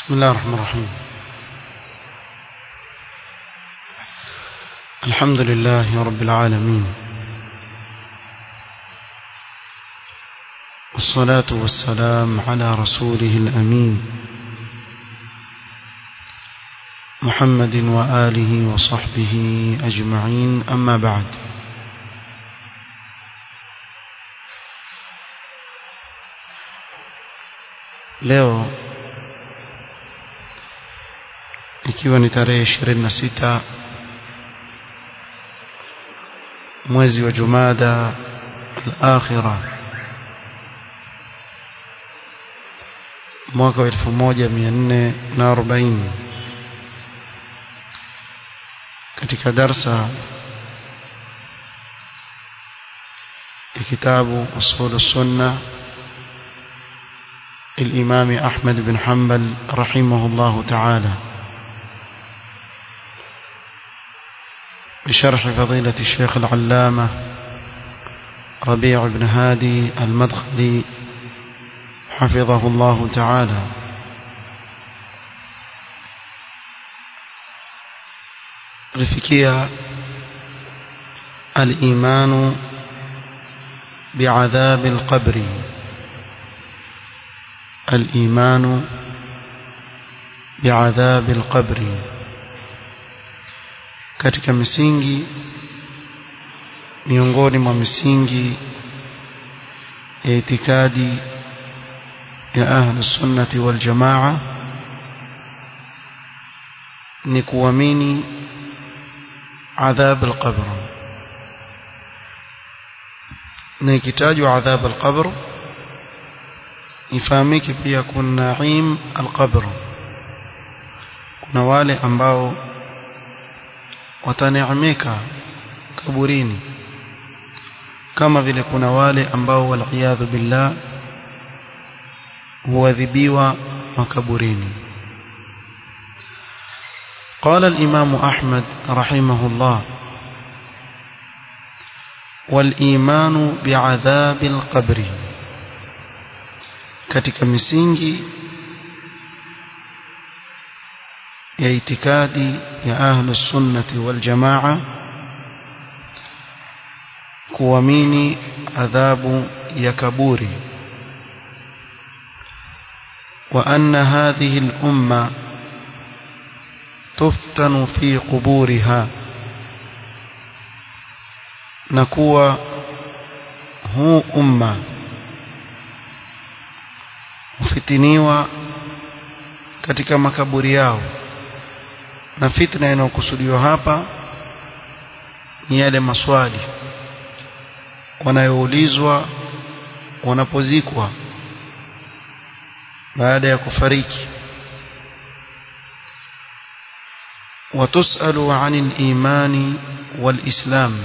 بسم الله الرحمن الرحيم الحمد لله رب العالمين والصلاة والسلام على رسوله الأمين محمد وآله وصحبه أجمعين أما بعد leo ikiwa ni tarehe 26 mwezi wa Jumada al-akhira mwaka wa 1440 katika darsa ya kitabu usul sunna الإمام أحمد بن حنبل رحمه الله تعالى بشرح فضيلة الشيخ العلامة ربيع بن هادي المدخلي حفظه الله تعالى رفكية الإيمان بعذاب القبر الإيمان بعذاب القبر katika misingi miongoni mwa misingi ya itikadi ya ahlu sunnati wal jamaa ni kuamini adhab al-qabr na ikitajwa adhab al-qabr ifahamike pia kuna naim al-qabr kuna wale ambao wataneemeka kaburini kama vile kuna wale ambao waliyadhu billah huadhibiwa makaburini قال الإمام أحمد رحمه الله والإيمان بعذاب القبر katika misingi ya itikadi ya ahlus sunnati wal jamaa kuamini adhabu ya kaburi wa anna hadhihi al umma tuftanu fi quburiha na kuwa huu umma hufitiniwa katika makaburi yao na fitna inayokusudiwa hapa ni yale maswali wanayoulizwa wanapozikwa baada ya kufariki وتسأل عن الإيمان والإسلام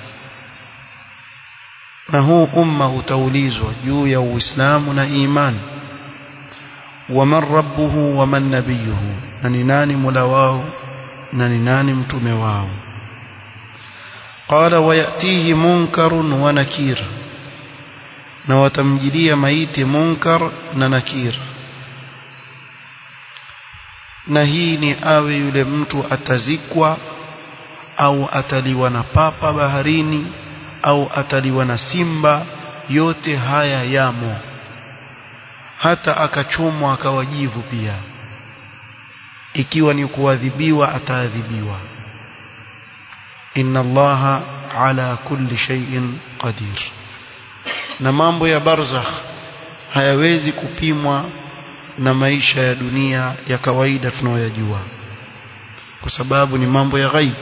na huu umma utaulizwa juu ya uislamu na imani waman rabbuhu waman nabiyuhu na ni nani mola wao na ni nani mtume wao qala wayatihi munkarun wa nakir na watamjilia maiti munkar na nakir na hii ni awe yule mtu atazikwa au ataliwa na papa baharini au ataliwa na simba yote haya yamo hata akachomwa akawajivu pia ikiwa ni kuadhibiwa ataadhibiwa inna allaha ala kulli shay'in qadir na mambo ya barzakh hayawezi kupimwa na maisha ya dunia ya kawaida tunayoyajua kwa sababu ni mambo ya ghaibu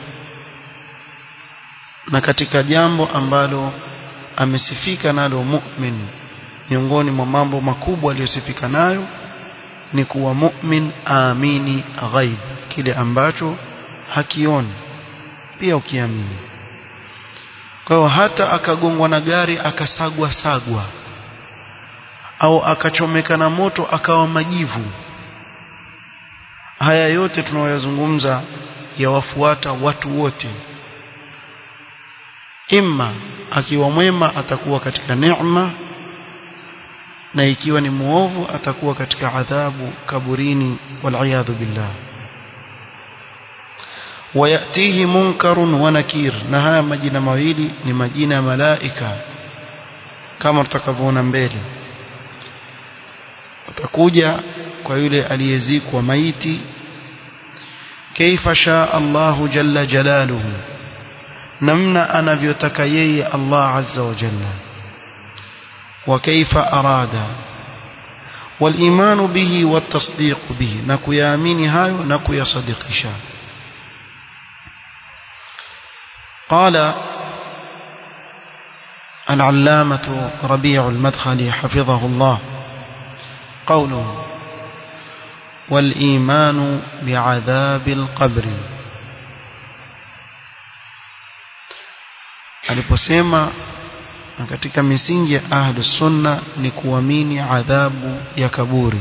na katika jambo ambalo amesifika nalo mu'min miongoni mwa mambo makubwa aliyosifika nayo ni kuwa mu'min aamini ghaib kile ambacho hakioni pia ukiamini kwa hiyo hata akagongwa na gari akasagwa sagwa au akachomeka na moto akawa majivu haya yote tunayoyazungumza yawafuata watu wote imma akiwa mwema atakuwa katika neema na ikiwa ni muovu atakuwa katika adhabu kaburini waliyadhu billah wayatihi munkarun wa nakir na haya majina mawili ni majina ya malaika kama tutakavyoona mbele watakuja kwa yule aliyezikwa maiti kaifa shaa Allahu jalla jalaluhu namna anavyotaka yeye Allah azza wa jalla wa kaifa arada والإيمان به والتصديق به نكيامين هايو نكي صديقشا قال العلامة ربيع المدخلي حفظه الله قوله والإيمان بعذاب القبر aliposema na katika misingi ya ahlu sunna ni kuamini adhabu ya kaburi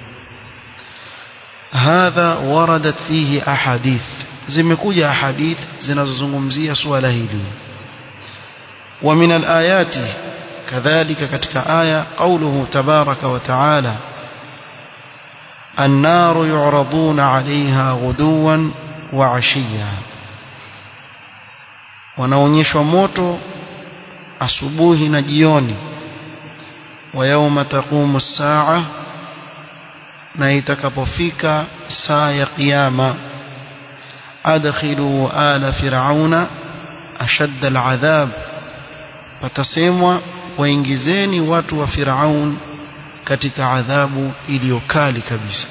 hadha waradat fihi ahadith zimekuja ahadith zinazozungumzia suala hili wa min alayati kadhalika katika aya qawluhu tabaraka wa taala النار يعرضون عليها غدوا وعشيا wanaonyeshwa moto asubuhi na jioni wa yauma taqumu saa na itakapofika saa ya kiyama adkhilu ala fir'auna ashadda al'adhab watasemwa waingizeni watu wa fir'aun katika adhabu iliyokali kabisa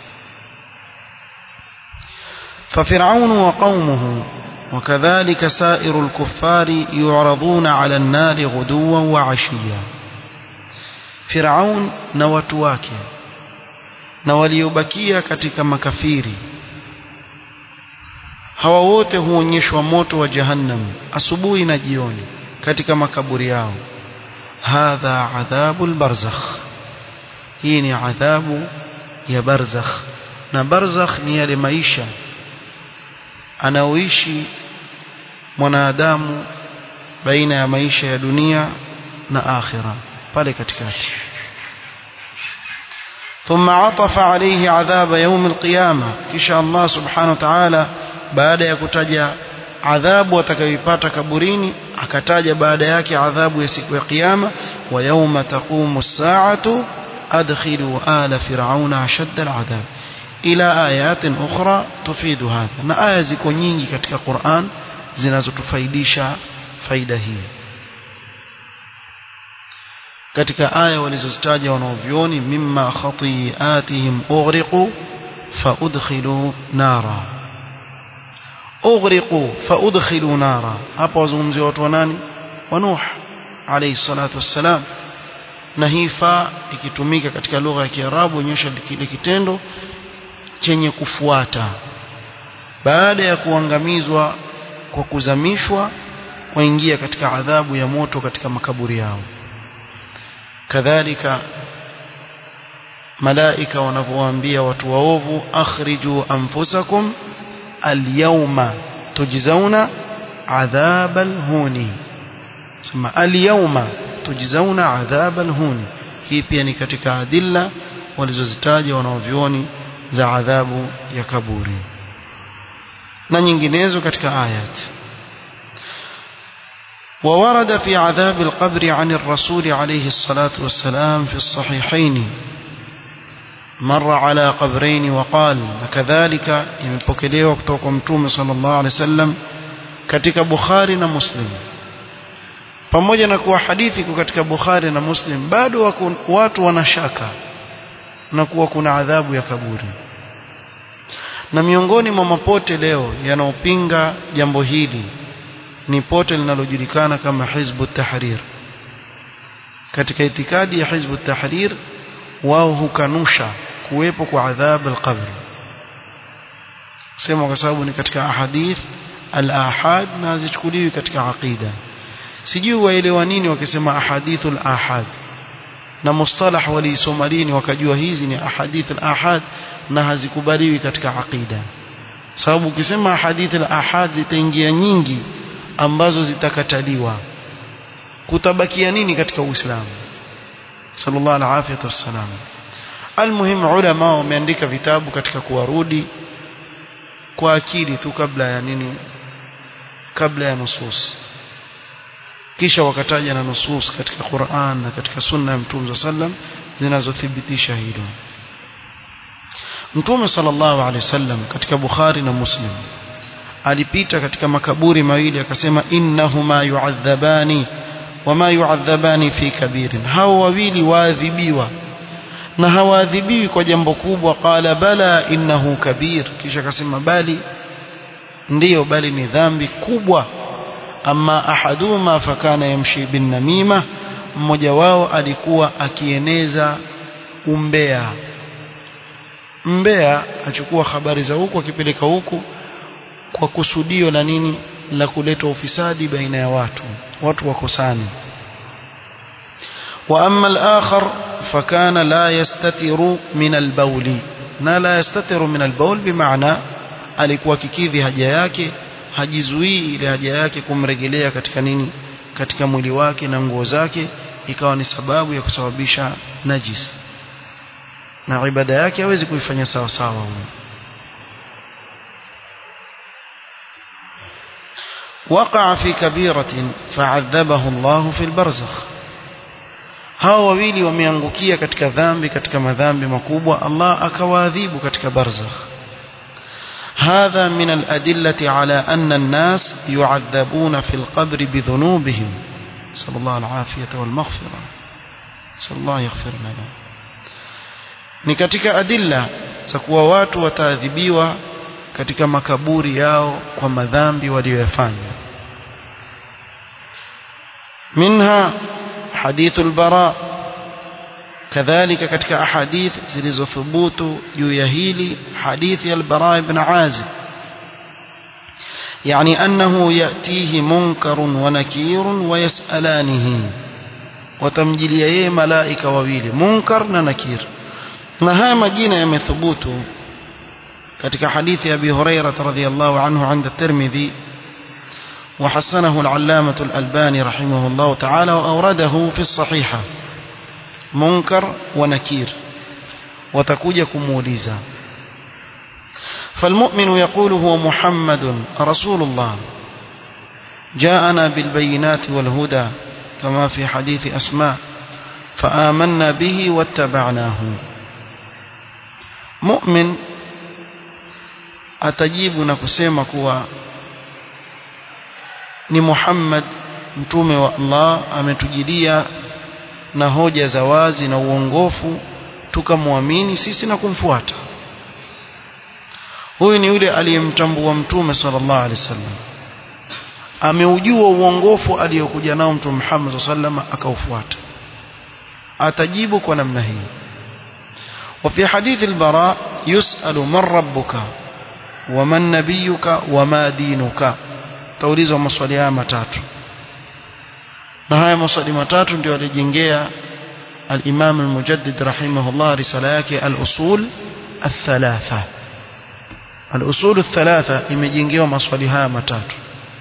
ففرعون وقومه وكذلك سائر الكفار يعرضون على النار غدوا وعشيا فرعون na watu wake na waliobakia katika makafiri hawa wote huonyeshwa moto wa jahannam asubuhi na jioni katika makaburi yao hadha adhabul barzakh hii ni adhabu ya barzakh na barzakh ni yale maisha anaoishi mwanadamu baina ya maisha ya dunia na akhira pale katikati ثم عطف عليه عذاب يوم القيامة كشاء الله سبحانه وتعالى بعد يكتجى عذاب وتكيبات كبرين أكتاج بعد ياك عذاب يسك وقيامة ويوم تقوم الساعة أدخلوا آل فرعون أشد العذاب إلى آيات أخرى تفيد هذا na aya ziko nyingi katika Qur'an zinazotufaidisha faida hii katika aya walizozitaja wanaovioni mimma khati'atihim ughriqu faudkhilu nara ughriqu faudkhilu nara hapa wazungumzia watu wa nani wa Nuh alayhi salatu wassalam na hii fa ikitumika katika lugha ya Kiarabu onyesha kile kitendo chenye kufuata baada ya kuangamizwa kwa kuzamishwa waingia katika adhabu ya moto katika makaburi yao kadhalika malaika wanavyowaambia watu waovu akhriju anfusakum alyawma tujzauna adhabal huni sema alyawma tujzauna adhabal huni hii pia ni katika adilla walizozitaja wanaovioni za adhabu ya kaburi na nyinginezo katika ayat وورد في عذاب القبر عن الرسول عليه الصلاة والسلام في الصحيحين مر على قبرين وقال وكذلك يمبكليوا kutoka mtume sallallahu alaihi wasallam katika Bukhari na Muslim pamoja na kuwa hadithi iko katika Bukhari na Muslim bado watu wanashaka na kuwa kuna adhabu ya kaburi na miongoni mwa mapote leo yanaopinga jambo hili ni pote linalojulikana kama Hizbu Tahrir katika itikadi ya Hizbu Tahrir wao hukanusha kuwepo kwa adhab al-qabr sema kwa sababu ni katika ahadith al-ahad na hazichukuliwi katika aqida sijui waelewa nini wakisema ahadithul ahad na mustalah waliisoma lini wakajua hizi ni ahadith al-ahad na hazikubaliwi katika aqida sababu ukisema ahadith al-ahad zitaingia nyingi ambazo zitakataliwa kutabakia nini katika Uislamu sallallahu alaihi wasallam almuhim ulama wameandika vitabu katika kuwarudi kwa akili tu kabla ya nini kabla ya nusus kisha wakataja na nusus katika Qur'an na katika sunna ya Mtume sallam zinazothibitisha hilo Mtume sallallahu alaihi wasallam katika Bukhari na Muslim alipita katika makaburi mawili akasema innahuma yu'adhabani wama yu'adhabani fi kabirin hao wawili waadhibiwa na hawaadhibiwi kwa jambo kubwa qala bala innahu kabir kisha akasema bali ndiyo bali ni dhambi kubwa amma ahaduma fakana yamshi bin namima mmoja wao alikuwa akieneza umbea mbea achukua habari za huku akipeleka huku kwa kusudio la nini la kuleta ufisadi baina ya watu watu wakosani wa amma al-akhar fakana la yastatiru min al-bawl na la yastatiru min al-bawl bimaana alikuwa kikidhi haja yake hajizuii ile haja yake kumregelea katika nini katika mwili wake na nguo zake ikawa ni sababu ya kusababisha najis na ibada yake hawezi kuifanya sawa sawa huyo وقع في كبيرة فعذبه الله في البرزخ hao wawili wameangukia katika dhambi katika madhambi makubwa Allah akawaadhibu katika barzakh هذا من الأدلة على أن الناس يعذبون في القبر بذنوبهم صلى الله العافية والمغفرة صلى الله يغفر لنا ni katika adilla za kuwa watu wataadhibiwa katika makaburi yao kwa madhambi waliyofanya minha hadithu albara kadhalika katika ahadith zilizothubutu juu ya hili hadithi albara ibn azib يعني أنه يأتيه منكر ونكير ويسألانه وتمجليه ملائكة وويل منكر ونكير نها مجينة يمثبوت katika hadithi ya Abi Hurairah radhiyallahu anhu عند الترمذي وحسنه العلامة الألباني رحمه الله تعالى وأورده في الصحيحة منكر ونكير وتكوج كموليزا فالمؤمن يقول هو محمد رسول الله جاءنا بالبينات والهدى كما في حديث أسماء فآمنا به واتبعناه مؤمن atajibu na kusema kuwa ni Muhammad mtume wa Allah ametujilia na hoja za wazi na uongofu tukamwamini sisi na kumfuata huyu ni yule aliyemtambua mtume sallallahu alaihi wasallam ameujua uongofu aliyokuja nao mtume Muhammad sallallahu alaihi akaufuata atajibu kwa namna hii وفي حديث البراء يسأل من ربك ومن نبيك وما دينك taulizwa maswali haya matatu na haya maswali matatu ndio alijengea al-Imam al-Mujaddid rahimahullah risala yake al-usul al-thalatha al-usul al-thalatha imejengewa maswali haya matatu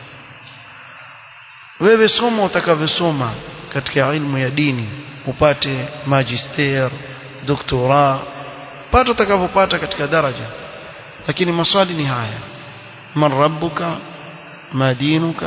wewe soma utakavyosoma katika ilmu ya dini upate magister doktora pata utakavyopata katika daraja lakini maswali ni haya man rabbuka ma dinuka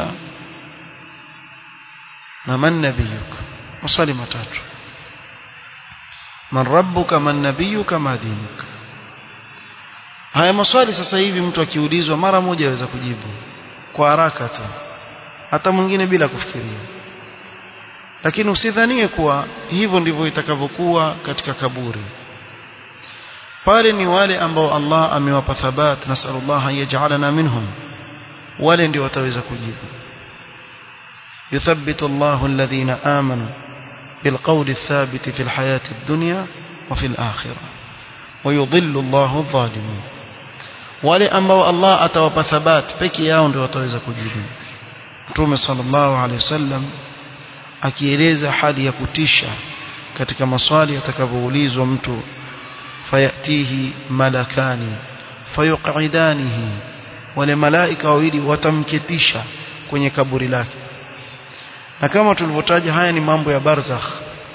na man nabiyuka maswali matatu man rabbuka man nabiyuka ma dinuka haya maswali sasa hivi mtu akiulizwa mara moja aweza kujibu kwa haraka tu hata mwingine bila kufikiria lakini usidhanie kuwa hivyo ndivyo itakavyokuwa katika kaburi pale ni wale ambao Allah amewapa thabat nasallallahu yaj'alana minhum wale ndio wataweza kujibu yuthabbitu Allahu alladhina amanu bilqawli thabit fi alhayati ad-dunya wa fi al-akhirah wa yudhillu Allahu adh-dhalimin wale ambao Allah atawapa thabat peke yao ndio wataweza kujibu Mtume sallallahu alaihi wasallam akieleza hali ya kutisha katika maswali atakavyoulizwa mtu fayatihi malakani fayuqidanihi wale malaika wawili watamketisha kwenye kaburi lake na kama tulivyotaja haya ni mambo ya barzakh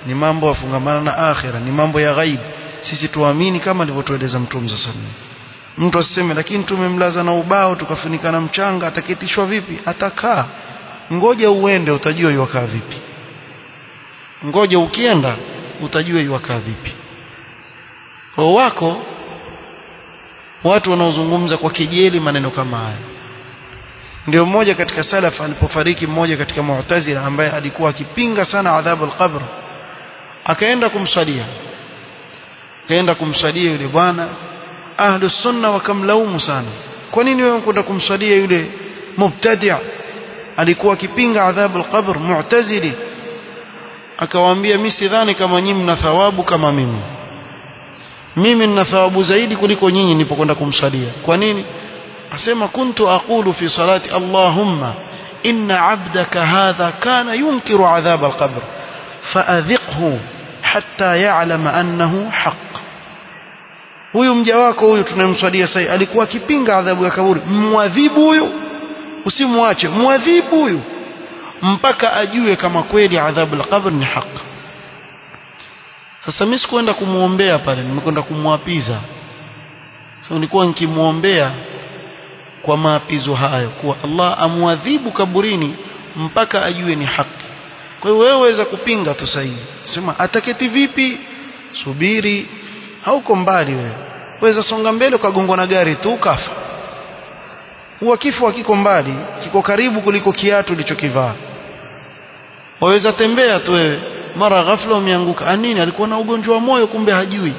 ni mambo yafungamana na akhira ni mambo ya ghaib sisi tuamini kama alivyotueleza mtume sallallahu alaihi wasallam mtu asiseme lakini tumemlaza na ubao tukafunika na mchanga ataketishwa vipi atakaa ngoja uende utajua yuwakaa vipi ngoja ukienda utajua yuwakaa vipi kwa wako watu wanaozungumza kwa kejeli maneno kama haya ndio mmoja katika salaf alipofariki mmoja katika mu'tazila ambaye alikuwa akipinga sana adhabu al-qabr akaenda kumsalia akaenda kumsalia yule bwana ahlu sunna wakamlaumu sana kwa nini wewe unakwenda kumsalia yule mubtadi' alikuwa akipinga adhabu al-qabr mu'tazili akawaambia mimi sidhani kama nyinyi mna thawabu kama mimi mimi nina thawabu zaidi kuliko nyinyi nilipokwenda kumsalia kwa nini asema kuntu aqulu fi salati allahumma inna abdaka hadha kana yunkiru adhab alqabr faadhiqhu hatta ya'lama annahu haqq huyu mja wako huyu tunayemswalia sasa alikuwa akipinga adhabu ya kaburi mwadhibu huyu usimwache mwadhibu huyu mpaka ajue kama kweli adhabu alqabr ni haki sasa mimi sikuenda kumuombea pale nimekwenda kumwapiza sasa nilikuwa nikimuombea kwa maapizo hayo kuwa Allah amwadhibu kaburini mpaka ajue ni haki kwa hiyo wewe waweza kupinga tu sahihi sema ataketi vipi subiri hauko mbali wewe waweza songa mbele ukagongwa na gari tu ukafa huwa kifo hakiko mbali kiko karibu kuliko kiatu ulichokivaa waweza tembea tu wewe mara ghafla umeanguka anini alikuwa na ugonjwa wa moyo kumbe hajui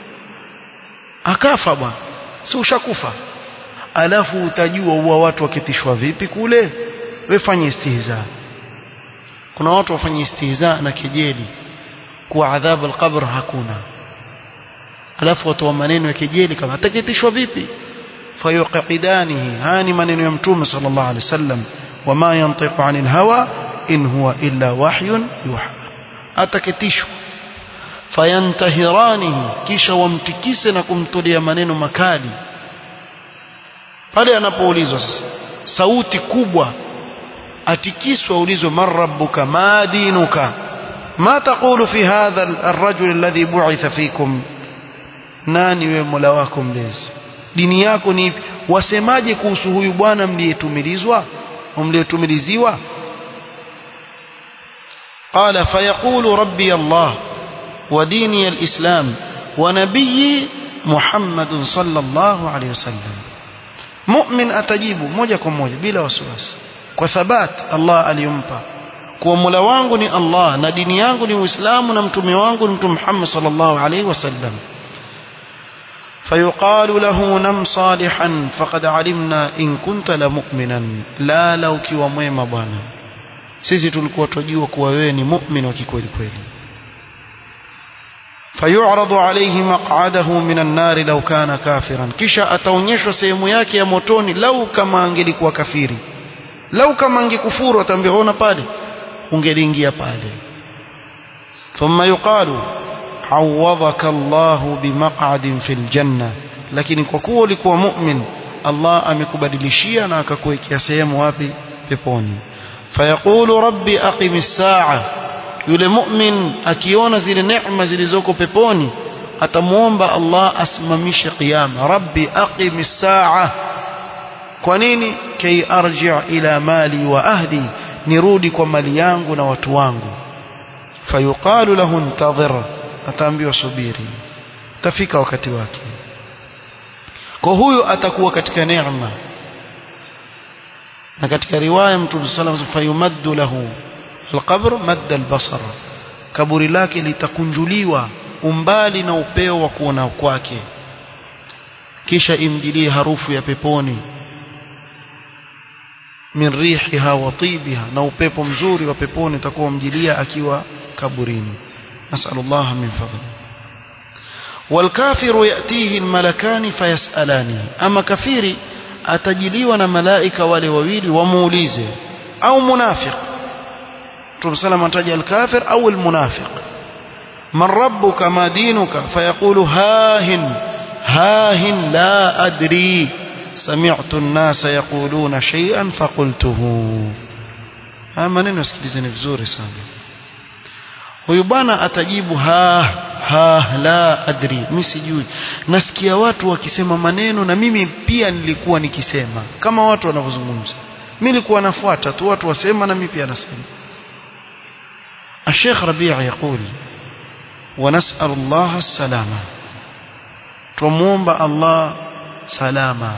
akafa bwana si ushakufa alafu utajua huwa watu wakitishwa vipi kule we fanye istihza kuna watu wafanye istihza na kejeli kuwa adhabu alqabr hakuna alafu watoa maneno ya kejeli kama atakitishwa vipi fayuqidanihi hani maneno ya mtume sallallahu alaihi wasallam wama yantiqu anil hawa in huwa illa wahyun yuha ataketishwa fayantahiranihi kisha wamtikise na kumtolea maneno makali pale anapoulizwa sasa sauti kubwa atikiswa ulizwe man rabbuka ma dinuka ma taqulu fi hadha ar-rajul alladhi bu'itha fikum nani wewe mola wako mlezi dini yako ni wasemaje kuhusu huyu bwana mliyetumilizwa mliyetumiliziwa قال فيقول ربي الله وديني الإسلام ونبي محمد صلى الله عليه وسلم مؤمن أتجيب moja kwa moja bila wasiwasi kwa thabat Allah aliyompa kuwa mola wangu ni Allah na dini yangu ni Uislamu na mtume wangu ni mtume Muhammad sallallahu alaihi wasallam فيقال له نم صالحا فقد علمنا إن كنت لمؤمنا لا لو kiwa mwema bwana sisi tulikuwa tunajua kuwa wewe ni mu'min wa kikweli kweli fayu'radu alayhi maq'adahu minan nar law kana kafiran kisha ataonyeshwa sehemu yake ya motoni lau kama angelikuwa kafiri lau kama angekufuru ataambiwa ona pale ungeliingia pale thumma yuqalu awwadhaka Allahu bimaq'adin fil janna lakini kwa kuwa ulikuwa mu'min Allah amekubadilishia na akakuwekea sehemu wapi peponi fayaqulu rabbi aqimis saa yule mu'min akiona zile neema zilizoko peponi atamuomba Allah asimamishe kiyama rabbi aqimis saa kwa nini kay arji' ila mali wa ahli nirudi kwa mali yangu na watu wangu fayuqalu lahu intadhir ataambiwa subiri tafika wakati wake kwa huyo atakuwa katika neema na katika riwaya mtume sallallahu alayhi wasallam fayumaddu lahu alqabr madda albasar kaburi lake litakunjuliwa umbali na upeo wa kuona kwake kisha imjilie harufu ya peponi min rihiha wa tibiha na upepo mzuri wa peponi utakuwa mjilia akiwa kaburini nasallallahu min fadli والكافر يأتيه الملكان فيسألانه أما كفيري atajiliwa na malaika wale wawili wamuulize au munafiq Mtume sallam anataja al-kafir au al-munafiq man rabbuka ma dinuka fayaqulu hahin hahin la adri sami'tu an-nasa yaquluna shay'an faqultuhu haya maneno sikilizeni vizuri sana huyu bwana atajibu ha ha la adri mimi sijui nasikia watu wakisema maneno na mimi pia nilikuwa nikisema kama watu wanavyozungumza mimi nilikuwa nafuata tu watu wasema na mimi pia nasema الشيخ ربيع يقول ونسأل الله السلامة تمومب الله سلاما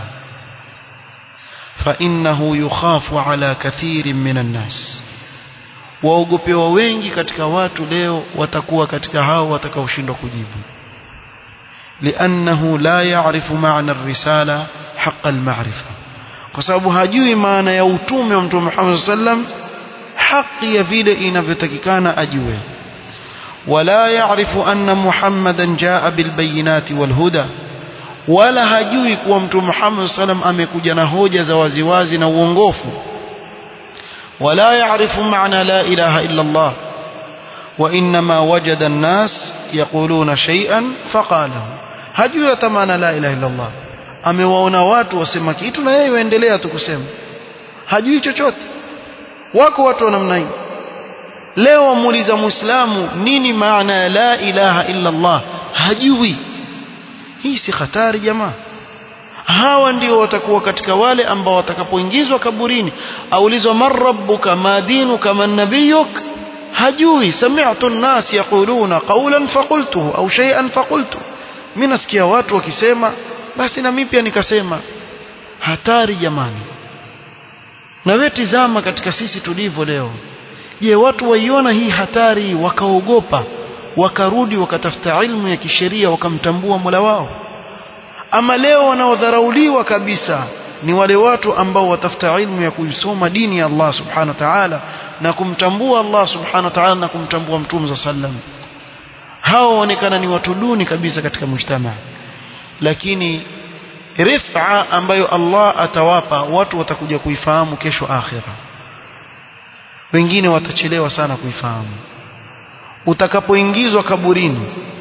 فإنه يخاف على كثير من الناس waogopewa wengi katika watu leo watakuwa katika hao watakaoshindwa kujibu liannahu la ya'rifu ma'na ar-risala haqqa al-ma'rifa kwa sababu hajui maana ya utume wa mtume Muhammad sallam haki ya vile inavyotakikana ajue wala ya'rifu anna Muhammadan jaa bil bayinati wal huda wala hajui kuwa mtume Muhammad sallam amekuja na hoja za waziwazi na uongofu ولا يعرف معنى لا إله إلا الله وإنما وجد الناس يقولون شيئا فقاله hajui hata maana la ilaha illa Allah amewaona watu wasema kitu na yeye waendelea tu kusema hajui chochote wako watu wa namna hii leo wamuuliza muislamu nini maana ya la ilaha illa Allah hajui hii si hatari jamaa hawa ndio watakuwa katika wale ambao watakapoingizwa kaburini aulizwa man rabbuka ma dinuka man nabiyuk hajui sami'tu an-nas yaquluna qawlan faqultuhu au shay'an faqultu mimi nasikia watu wakisema basi na mimi pia nikasema hatari jamani na wewe tizama katika sisi tulivyo leo je watu waiona hii hatari wakaogopa wakarudi wakatafuta ilmu ya kisheria wakamtambua Mola wao ama leo wanaodharauliwa kabisa ni wale watu ambao watafuta ilmu ya kuisoma dini ya Allah subhanahu wa ta'ala na kumtambua Allah subhanahu wa ta'ala na kumtambua mtume za sallam hao waonekana ni watu duni kabisa katika mujtama lakini rifa ambayo Allah atawapa watu watakuja kuifahamu kesho akhira wengine watachelewa sana kuifahamu utakapoingizwa kaburini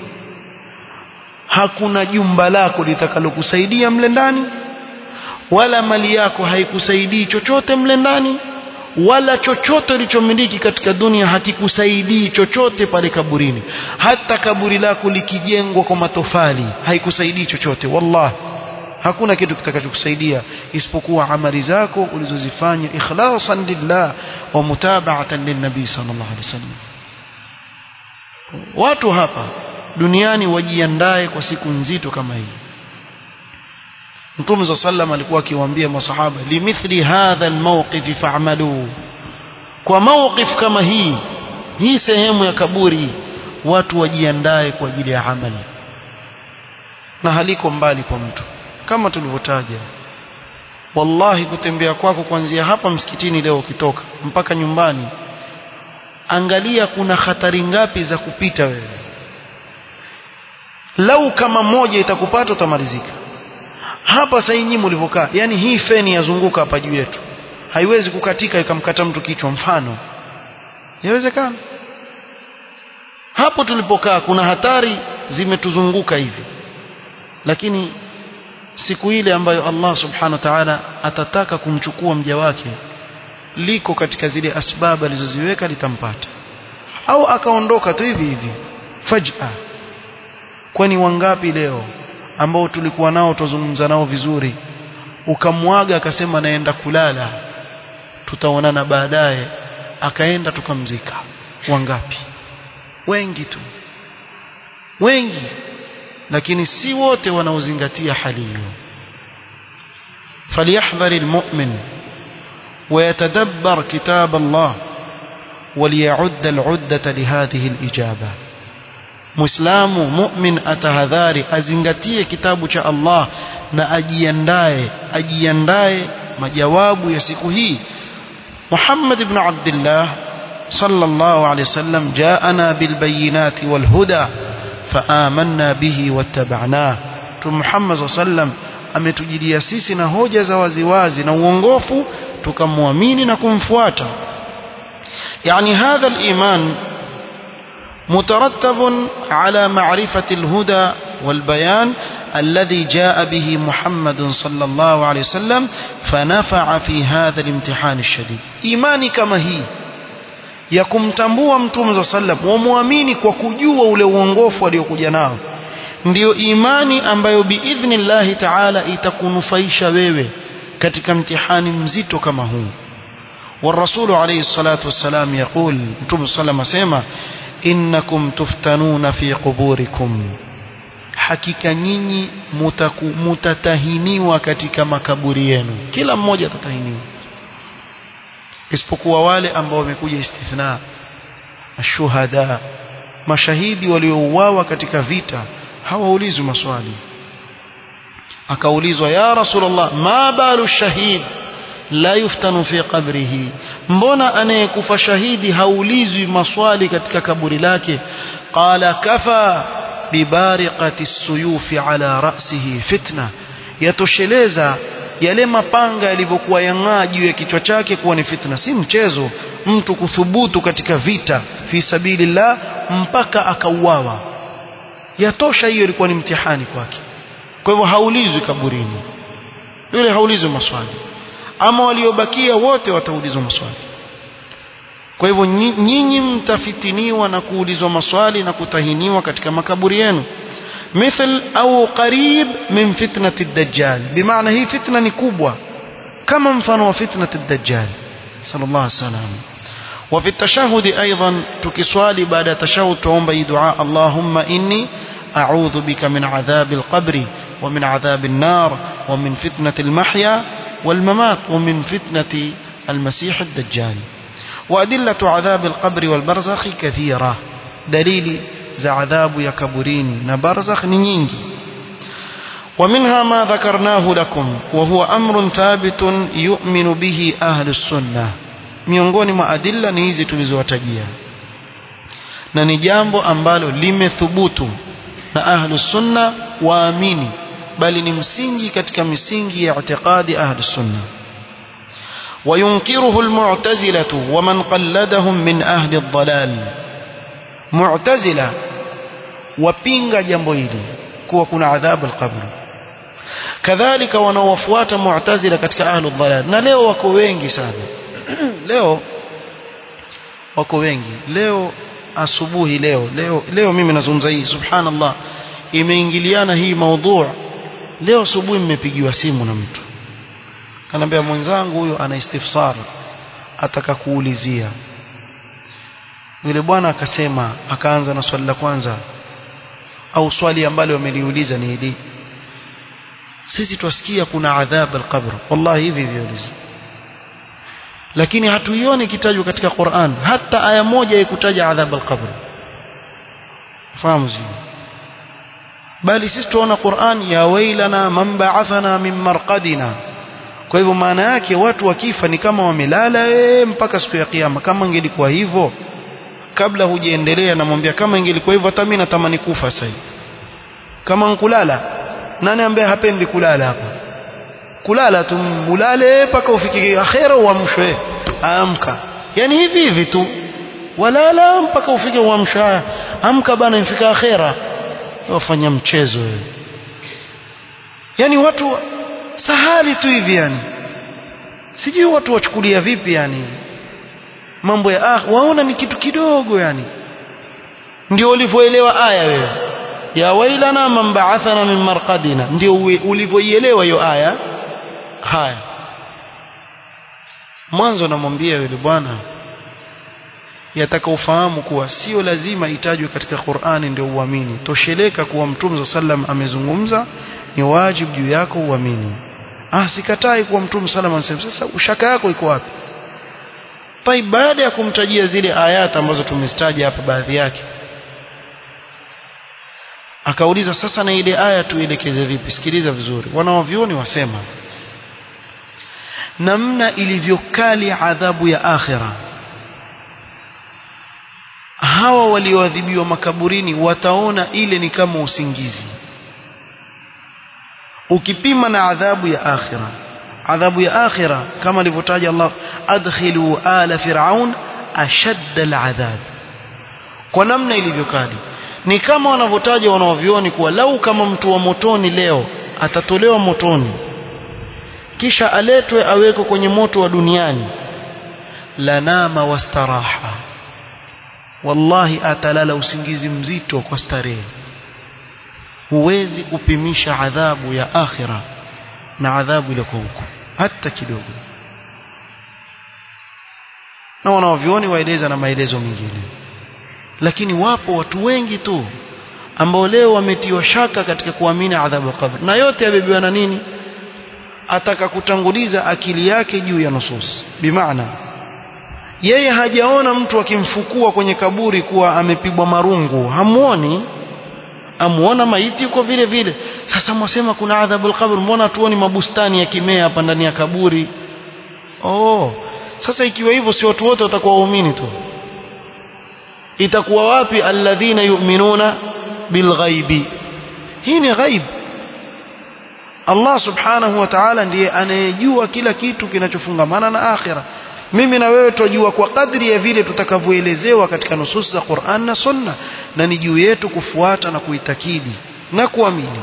hakuna jumba lako litakalokusaidia mle ndani wala mali yako haikusaidii chochote mle ndani wala chochote ulichomiliki katika dunia hakikusaidii chochote pale kaburini hata kaburi lako likijengwa kwa matofali haikusaidii chochote wallahi hakuna kitu kitakachokusaidia isipokuwa amali zako ulizozifanya ikhlasan lillah wa mutaba'atan linnabi sallallahu alaihi wasallam watu hapa duniani wajiandae kwa siku nzito kama hii Mtume sallam alikuwa akiwaambia masahaba limithli hadha almawqif fa'malu kwa mawqif kama hii hii sehemu ya kaburi watu wajiandae kwa ajili ya amali na haliko mbali kwa mtu kama tulivyotaja wallahi kutembea kwako kuanzia hapa msikitini leo ukitoka mpaka nyumbani angalia kuna hatari ngapi za kupita wewe lau kama moja itakupata utamalizika hapa sasa nyinyi mlivyokaa yani hii feni yazunguka hapa juu yetu haiwezi kukatika ikamkata mtu kichwa mfano yawezekana hapo tulipokaa kuna hatari zimetuzunguka hivi lakini siku ile ambayo Allah subhanahu wa ta'ala atataka kumchukua mja wake liko katika zile asbabu alizoziweka litampata au akaondoka tu hivi hivi faj'a kwani wangapi leo ambao tulikuwa nao tuzungumza nao vizuri ukamwaga akasema naenda kulala tutaonana baadaye akaenda tukamzika wangapi wengi tu wengi lakini si wote wanaozingatia hali hiyo فليحذر المؤمن ويتدبر كتاب الله وليعد العدة لهذه الإجابة Muislamu mu'min atahadhari azingatie kitabu cha Allah na ajiandae ajiandae majawabu ya siku hii Muhammad ibn Abdullah sallallahu alayhi wasallam jaana bil bayinati wal huda faamanna bihi wattaba'nah tu Muhammad sallam ametujilia sisi na hoja za waziwazi na uongofu tukamwamini na kumfuata yani hadha al-iman مترتب على معرفة الهدى والبيان الذي جاء به محمد صلى الله عليه وسلم فنفع في هذا الامتحان الشديد إيماني كما هي ya kumtambua mtume za sallam wamwamini kwa kujua ule uongofu aliokuja nao ndiyo imani ambayo biidhnillahi taala itakunufaisha wewe katika mtihani mzito kama huu والرسول عليه الصلاة والسلام يقول متوب صلى الله عليه وسلم إنكم تفتنون في قبوركم hakika nyinyi mutatahiniwa katika makaburi yenu kila mmoja atatahiniwa isipokuwa wale ambao wamekuja istithna ashuhada mashahidi waliouawa katika vita hawaulizwi maswali akaulizwa ya rasulullah ma balu shahid la yuftanu fi qabrihi mbona anayekufa shahidi haulizwi maswali katika kaburi lake qala kafa bibariqati suyufi ala ra'sihi fitna yatosheleza yale mapanga yalivyokuwa yang'aa juu ya kichwa chake kuwa ni fitna si mchezo mtu kuthubutu katika vita fi sabilillah mpaka akauawa yatosha hiyo ilikuwa ni mtihani kwake kwa hivyo haulizwi kaburini yule haulizwi maswali ama waliobakia wote wataulizwa maswali kwa hivyo nyinyi mtafitiniwa na kuulizwa maswali na kutahiniwa katika makaburi yenu مثل أو قريب من فتنة الدجال بمعنى هي فتنة كبوة كما مفنوا فتنة الدجال صلى الله عليه وسلم وفي التشهد أيضا تكسوالي بعد تشهد تعوم دعاء اللهم إني أعوذ بك من عذاب القبر ومن عذاب النار ومن فتنة المحيا والممات ومن فتنة المسيح الدجال وأدلة عذاب القبر والبرزخ كثيرة دليل za adhabu ya kaburini na barzakh ni nyingi ومنها ما ذكرناه لكم وهو أمر ثابت يؤمن به أهل السنة miongoni mwa adilla ni hizi tulizowatajia na ni jambo ambalo limethubutu na ahlu sunna waamini bali ni msingi katika misingi ya i'tiqadi ahlu sunna وينكره المعتزلة ومن قلدهم من أهل الضلال mu'tazila wapinga jambo hili kuwa kuna adhabu al-qabr kadhalika wanaowafuata mu'tazila katika ahlu dhalal na leo wako wengi sana leo wako wengi leo asubuhi leo leo leo mimi nazungumza hii subhanallah imeingiliana hii maudhu leo asubuhi mmepigiwa simu na mtu kanambia mwenzangu huyo ana istifsar ataka kuulizia yule bwana akasema akaanza na swali la kwanza au swali ambalo wameliuliza ni hili sisi twasikia kuna adhab al-qabr wallahi hivi viulizo lakini hatuioni kitajwa katika Qur'an hata aya moja ikutaja adhab al-qabr fahamu sio bali sisi tuona Qur'an ya wailana man ba'athana min marqadina kwa hivyo maana yake watu wakifa ni kama wamelala ee, mpaka siku ya kiyama kama ingelikuwa hivyo kabla hujaendelea namwambia kama ingelikuwa hivyo hata mimi natamani kufa sasa kama nkulala nani ambaye hapendi kulala hapa kulala tu mulale mpaka ufike akhera uamshwe amka yani hivi hivi tu walala mpaka ufike uamsha amka bana ifika akhera wafanya mchezo wewe yani watu sahali tu hivi yani sijui watu wachukulia vipi yani mambo ya ah waona ni kitu kidogo yani ndio ulivyoelewa aya wewe ya wailana man ba'athana min marqadina ndio ulivyoielewa hiyo aya haya mwanzo namwambia yule bwana yataka ufahamu kuwa sio lazima itajwe katika Qur'ani ndio uamini tosheleka kuwa mtume sallam amezungumza ni wajibu juu yako uamini ah sikatai kuwa mtume sallam anasema sasa ushaka yako iko wapi pai baada ya kumtajia zile ayata ambazo tumezitaja hapa baadhi yake akauliza sasa na ile aya tuelekeze vipi sikiliza vizuri wanawavyoni wasema namna ilivyokali adhabu ya akhira hawa walioadhibiwa makaburini wataona ile ni kama usingizi ukipima na adhabu ya akhira adhabu ya akhira kama alivyotaja Allah adkhilu ala fir'aun ashadda al'adhab kwa namna ilivyokali ni kama wanavyotaja wanaovioni kuwa lau kama mtu wa motoni leo atatolewa motoni kisha aletwe awekwe kwenye moto wa duniani lanama wastaraha wallahi atalala usingizi mzito kwa starehe huwezi kupimisha adhabu ya akhira na adhabu ile kwa huko hata kidogo na wanaovioni waeleza na maelezo mengine lakini wapo watu wengi tu ambao leo wametiwa shaka katika kuamini adhabu ya kabri na yote yabebiwa na nini ataka kutanguliza akili yake juu ya nusus bimaana yeye hajaona mtu akimfukua kwenye kaburi kuwa amepigwa marungu hamuoni amuona maiti yuko vile vile sasa mwasema kuna adhabu al-qabr mbona tuoni mabustani ya kimea hapa ndani ya kaburi oh sasa ikiwa hivyo si watu wote watakuwa waumini tu itakuwa wapi alladhina yu'minuna bilghaibi hii ni ghaib Allah subhanahu wa ta'ala ndiye anayejua kila kitu kinachofungamana na akhira mimi na wewe tujua kwa kadri ya vile tutakavyoelezewa katika nusus za Qur'an na Sunna na ni juu yetu kufuata na kuitakidi na kuamini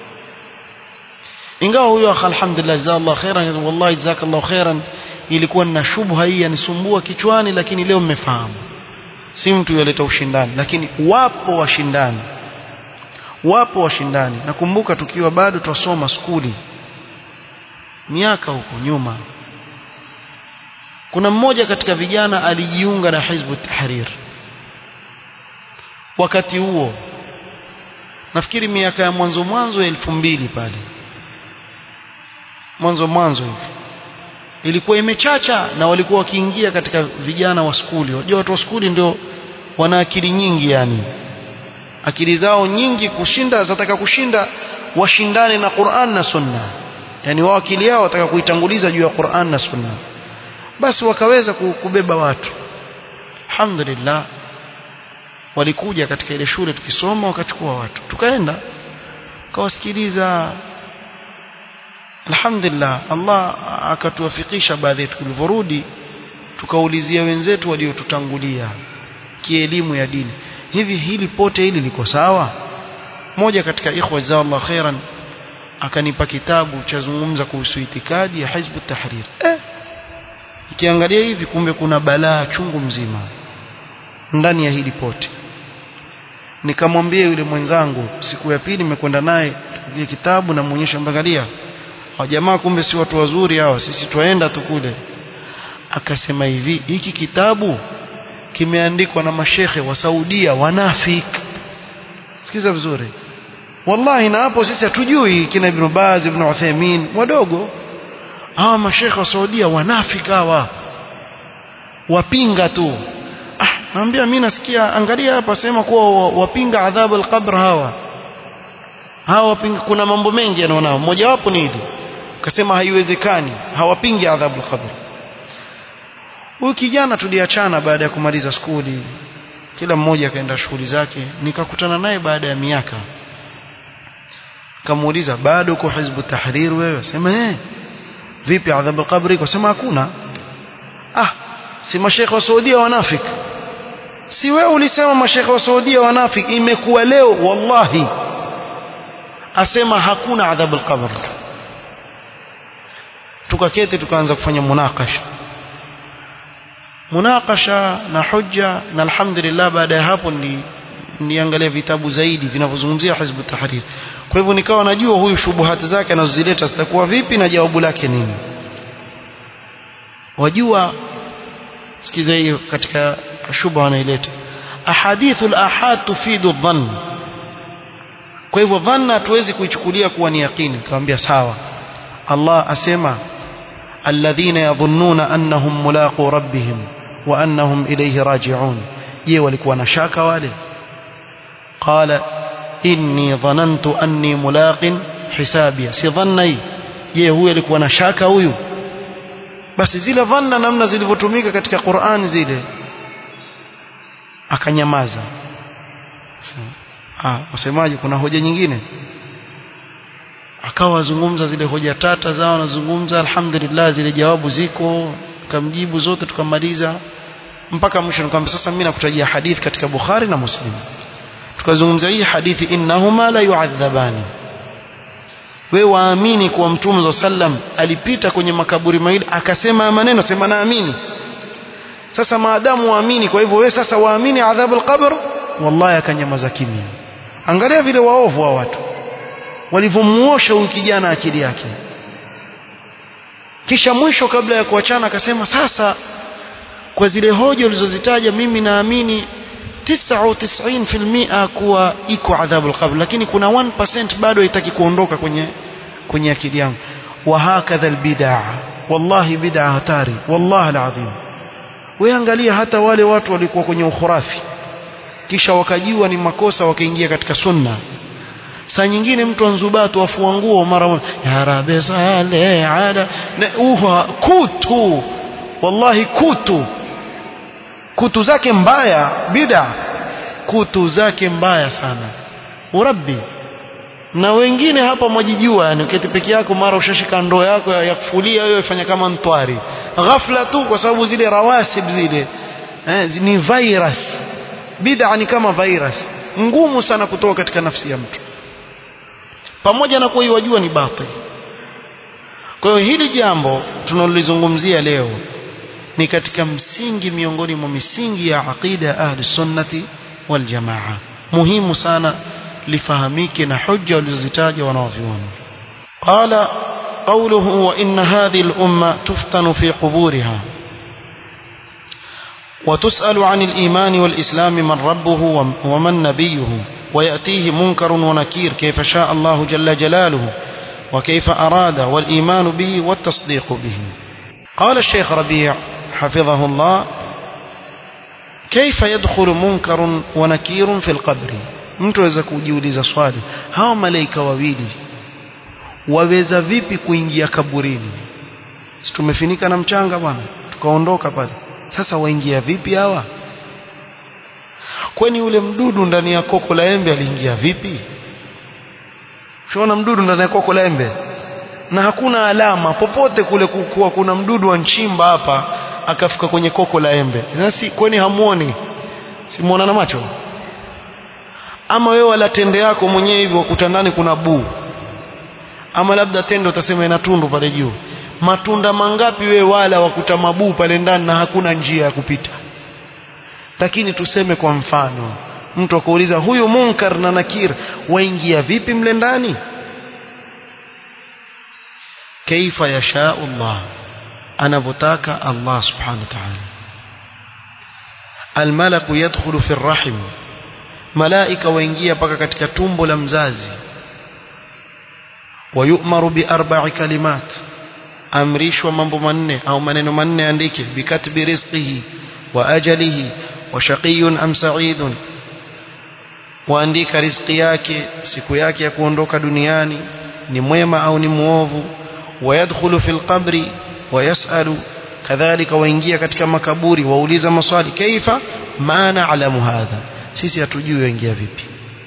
ingawa huyo alhamdulillah jazakallahu khairan wallahi jazakallahu khairan ilikuwa na shubha hii yanisumbua kichwani lakini leo mmefahamu si mtu yaleta ushindani lakini wapo washindani wapo washindani nakumbuka tukiwa bado twasoma skuli miaka huko nyuma kuna mmoja katika vijana alijiunga na Hizbu Tahrir wakati huo nafikiri miaka ya mwanzo mwanzo elfu mbili pale mwanzo mwanzo hivi ilikuwa imechacha na walikuwa wakiingia katika vijana wa skuli wajua watu wa skuli ndio wana akili nyingi yani akili zao nyingi kushinda zataka kushinda washindane na Qur'an na Sunna yani wao akili yao wataka kuitanguliza juu ya Qur'an na Sunna basi wakaweza kubeba watu alhamdulillah walikuja katika ile shule tukisoma wakachukua watu tukaenda kawasikiliza alhamdulillah Allah akatuwafikisha baadhi yetu tulivyorudi tukaulizia wenzetu waliotutangulia kielimu ya dini hivi hili pote hili liko sawa moja katika ikhwa jazakallahu khairan akanipa kitabu cha zungumza kuhusu itikadi ya Hizbu Tahrir eh ikiangalia hivi kumbe kuna balaa chungu mzima ndani ya hili pote nikamwambia yule mwenzangu siku ya pili nimekwenda naye kile kitabu na muonyesha mbangalia hao jamaa kumbe si watu wazuri hawa sisi twaenda tu kule akasema hivi hiki kitabu kimeandikwa na mashekhe wa Saudia wanafik sikiza vizuri wallahi na hapo sisi hatujui kina Ibn Baz Ibn Uthaymeen wadogo hawa mashekhe wa Saudia wanafika hawa wapinga tu ah naambia mimi nasikia angalia hapa sema kuwa wapinga adhabu al-qabr hawa hawa wapinga kuna mambo mengi yanaonao mmoja wapo ni hili akasema haiwezekani hawapingi adhabu al-qabr huyu kijana tuliachana baada ya kumaliza skuli kila mmoja akaenda shughuli zake nikakutana naye baada ya miaka kamuuliza bado uko hizbu tahrir wewe sema eh vipi adhabu al-qabr iko sema hakuna ah si mashekhe wa Saudia wanafik si wewe ulisema mashekhe wa Saudia wanafik imekuwa leo wallahi asema hakuna adhabu al-qabr tukaketi tukaanza kufanya munakasha munakasha na hujja na alhamdulillah baada ya hapo ni niangalia vitabu zaidi vinavyozungumzia hizbu tahrir kwa hivyo nikawa najua huyu shubuhati zake anazozileta zitakuwa vipi na jawabu lake nini wajua sikiza hiyo katika shubha anaileta ahadithu al-ahad tufidu dhann kwa hivyo dhanna hatuwezi kuichukulia kuwa ni yaqini nikamwambia sawa Allah asema alladhina yadhunnuna annahum mulaqu rabbihim wa annahum ilayhi raji'un je walikuwa na shaka wale qala inni dhanantu anni mulaqin hisabia si dhanna hii je huyu alikuwa na shaka huyu basi zile dhanna namna zilivyotumika katika Qur'an zile akanyamaza ah wasemaje kuna hoja nyingine akawa azungumza zile hoja tata zao anazungumza alhamdulillah zile jawabu ziko tukamjibu zote tukamaliza mpaka mwisho nikamwambia sasa mimi nakutajia hadithi katika Bukhari na Muslim tukazungumza hii hadithi innahuma la yu'adhabani wewe waamini kuwa mtume wa sallam alipita kwenye makaburi mawili akasema maneno sema naamini sasa maadamu waamini kwa hivyo wewe sasa waamini adhabu alqabr wallahi akanyamaza kimya angalia vile waovu wa watu walivyomuosha huyu kijana akili yake kisha mwisho kabla ya kuachana akasema sasa kwa zile hoja ulizozitaja mimi naamini 99% kuwa iko adhabu alqabr lakini kuna 1% bado haitaki kuondoka kwenye kwenye akili yangu wa hakadha albid'a wallahi bid'a hatari wallahi alazim wewe angalia hata wale watu walikuwa kwenye ukhurafi kisha wakajua ni makosa wakaingia katika sunna saa nyingine mtu anzubatu afua nguo mara ya rabbi sale ala uha kutu wallahi kutu kutu zake mbaya bid'a kutu zake mbaya sana urabbi na wengine hapa mwajijua yani uketi peke yako mara ushashika ndoo yako ya, ya kufulia wewe fanya kama mtwari ghafla tu kwa sababu zile rawasib zile eh, ni virus bid'a ni kama virus ngumu sana kutoka katika nafsi ya mtu pamoja na kuwa iwajua ni batil kwa hiyo hili jambo tunalolizungumzia leo ni katika msingi miongoni mwa misingi ya aqida ya ahli sunnati wal jamaa muhimu sana lifahamike na hujja walizozitaja wanaoviona qala qawluhu wa inna hadhihi al-umma tuftanu fi quburiha وتسأل عن الإيمان والإسلام من ربه ومن نبيه ويأتيه منكر ونكير كيف شاء الله جل جلاله وكيف أراد والإيمان به والتصديق به قال الشيخ ربيع حفظه الله كيف يدخل منكر ونكير في القبر mtu aweza kujiuliza swali hawa malaika wawili waweza vipi kuingia kaburini si tumefinika na mchanga bwana tukaondoka pale sasa waingia vipi hawa kwani ule mdudu ndani ya koko la embe aliingia vipi Ushaona mdudu ndani ya koko la embe na hakuna alama popote kule kuwa kuna mdudu wa nchimba hapa akafika kwenye koko la embe nasi kwani hamuoni simuona na macho ama wewe wala tende yako mwenyewe hivyo wakuta ndani kuna buu ama labda tende utasema ina tundu pale juu matunda mangapi wewe wala wakuta mabuu pale ndani na hakuna njia ya kupita lakini tuseme kwa mfano mtu akuuliza huyu munkar na nakir waingia vipi mle ndani kaifa yashaa Allah anavyotaka Allah subhanahu wa ta'ala almalaku yadkhulu fi rahim malaika waingia paka katika tumbo la mzazi wayumaru bi arba'i kalimat amrishwa mambo manne au maneno manne andike bikatbi rizqihi wa ajalihi wa shaqiyun am sa'idun waandika riziki yake siku yake ya kuondoka duniani ni mwema au ni muovu wayadkhulu fil qabri wayasalu kadhalika waingia katika makaburi wauliza maswali kaifa ma na'lamu hadha sisi hatujui waingia vipi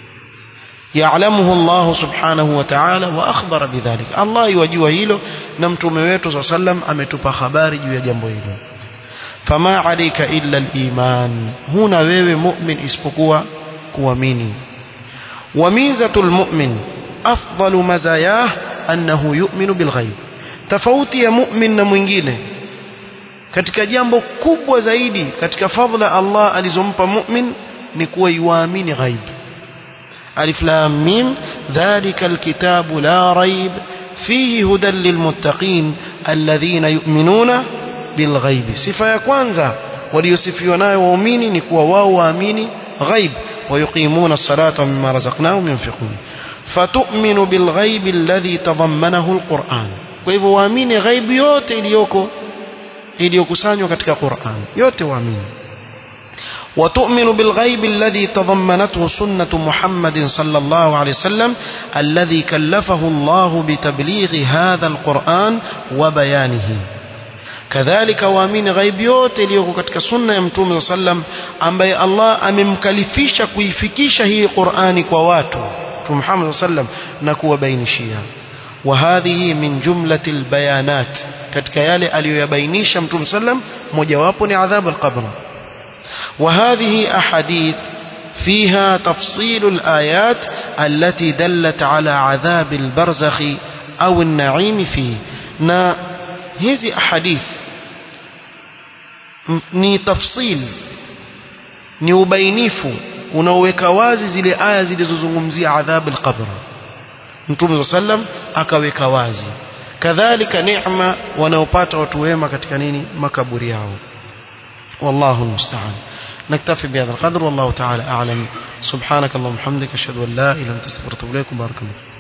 يعلمه الله سبحانه وتعالى واخبر بذلك الله يوجua hilo na mtume wetu صلى الله عليه ametupa habari juu ya jambo hilo fama alayka illa al-iman huna wewe mu'min isipokuwa kuamini wamizatul mu'min afdalu mazayah annahu yu'minu bil ghaib tofauti ya mu'min na mwingine katika jambo kubwa zaidi katika fadhila Allah alizompa mu'min ni kuwa yuamini ghaib alif lam mim dhalika alkitabu la raib fihi hudan lilmuttaqin alladhina yu'minuna bilghaib sifa ya kwanza waliosifiwa nayo waumini ni kuwa wao waamini ghaib ويقيمون الصلاة مما رزقناهم ينفقون فتؤمن بالغيب الذي تضمنه القرآن kwa waamini ghaibu yote iliyoko iliyokusanywa katika Qur'an yote waamini وتؤمن بالغيب الذي تضمنته سنة محمد صلى الله عليه وسلم الذي كلفه الله بتبليغ هذا القرآن وبيانه kadhalika waamini ghaibi yote iliyoko katika sunna ya mtume sallam ambaye Allah amemkalifisha kuifikisha hii Qur'ani kwa watu Mtume Muhammad sallam na kuwabainishia wa hadhihi min jumlati albayanat katika yale aliyoyabainisha Mtume sallam mojawapo ni adhabu alqabr wa hadhihi ahadith فيها تفصيل الآيات التي دلت على عذاب البرزخ أو النعيم فيه na hizi ahadith ni tafsil ni ubainifu unaoweka wazi zile aya zilizozungumzia adhab al-qabr Mtume sallam akaweka wazi kadhalika neema wanaopata watu wema katika nini makaburi yao والله المستعان نكتفي بهذا القدر والله تعالى أعلم سبحانك اللهم وبحمدك أشهد أن لا إله إلا أنت أستغفرك وأتوب إليك بارك الله